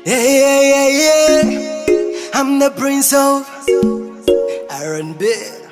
Yeah, yeah, yeah, yeah. I'm the prince of R&B.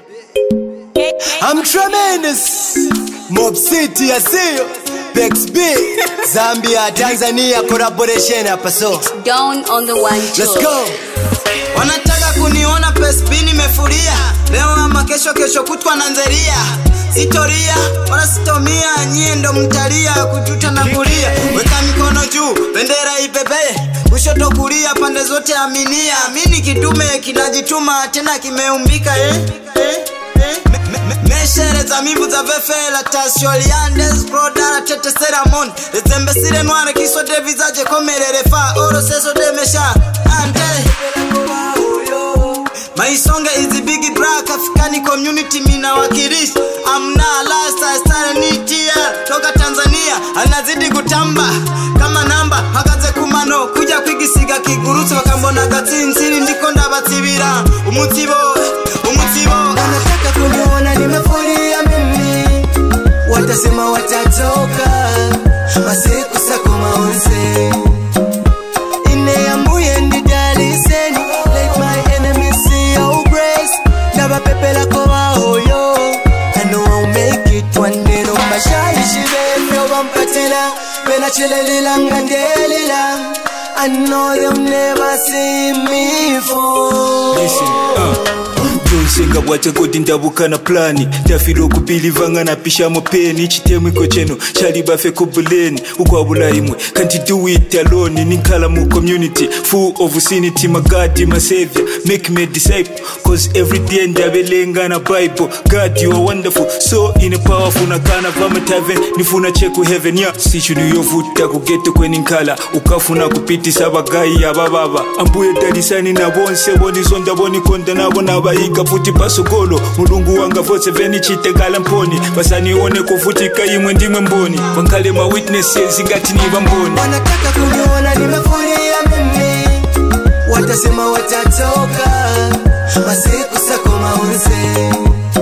I'm tremendous. Mob City, I see you. Bex B, Zambia, Tanzania, collaboration hapa so. Down on the one Let's tour. go. wanataka kuniona pespi nimefuria leo ama kesho kesho kutwa na nzeria sitoria wala sitomia nyie ndo mtalia kujuta na kulia weka mikono juu bendera ipepee kushoto kulia pande zote aminia mini kidume kinajituma tena kimeumbika eh? Eh? Eh? Me- me- me- meshere za mivu za vefela tasioliandes brodara tete seramon ezembesire nware kisode vizaje komerere fa oro seso demesha ante maisonge izi big black africani community mina wakilishi amna lasta starenitia toka tanzania anazidi kutamba kama namba hakaze kumano kuja kwigisiga kigurutse bakambona gatsintsiri ndiko ndabatsibira umutsibo umutsibo Wanataka kuniona nimefuria mimi, watasema watatoka masiku sako maonse ineambuye ndidaliseni let my enemies see your grace ndabapepelako bahoyo I know I'll make it one day no mashayishi befyo bampatila benachelelila ngandelila I know they'll never see me fall Listen, uh. byonse bwate kodi ndabuka na plani tafira okupilivanga napishamo peni chitemu iko cheno chali bafe ku buleni ukwabula imwe can't do it alone ninkhala mu community full of sanity my god my savior make me a disciple cause every day ndabelenga na bible god you are wonderful so in a powerful nakana vama tavern nifuna cheku heaven ya sichunu yovuta kugeto kweninkhala ukafuna kupitisa abagayi abababa ambuye dalisani na bonse bonisonda bonikonda nabo nabayiga futi pasokolo mulungu wanga vose venichitekala mponi basanione futi kayimwe ndimwe mboni vankhale ma witnesses ngati niva mboni wanataka kuniona nimefuria mimi, watasema watatoka masiku sako maunze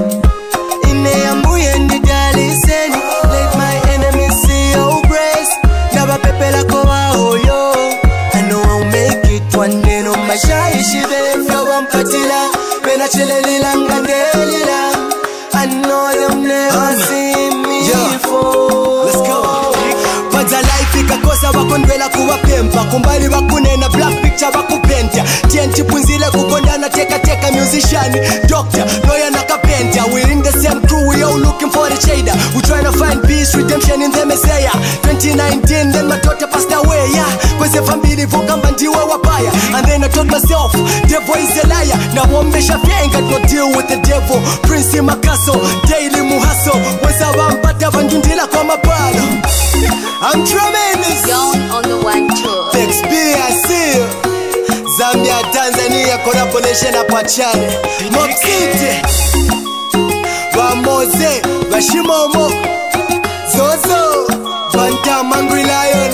ineambuye ndidaliseni let my enemies see your grace ndabapepelako bahoyo I know I'll make it one day no mashayishi befyo bampatila benachelelila ngandelila I know they'll never see me yeah. fall Let's go. Badza life ikakosa bakondwela kuwapempa kumbali bakunena black picture bakupentya tnt punzile kukondana tekateka musician doctor lawyer na carpenter we're in the same crew we all looking for the shader we trying to find peace redemption in the messiah 2019 then my daughter passed away yeah kweze family vokamba ndiwe wabaya and then I told myself devil is a liar nawombesha fyenga to deal with the devil prince makaso daily muhaso weza bampata bandundila kwa mapala I'm tremendous Down on the one tour. Tex B, I see you. Zambia, Tanzania, collaboration hapa chane. Mob City. Bamoze, Bashimomo. Zozo. Banta Mangri Lion.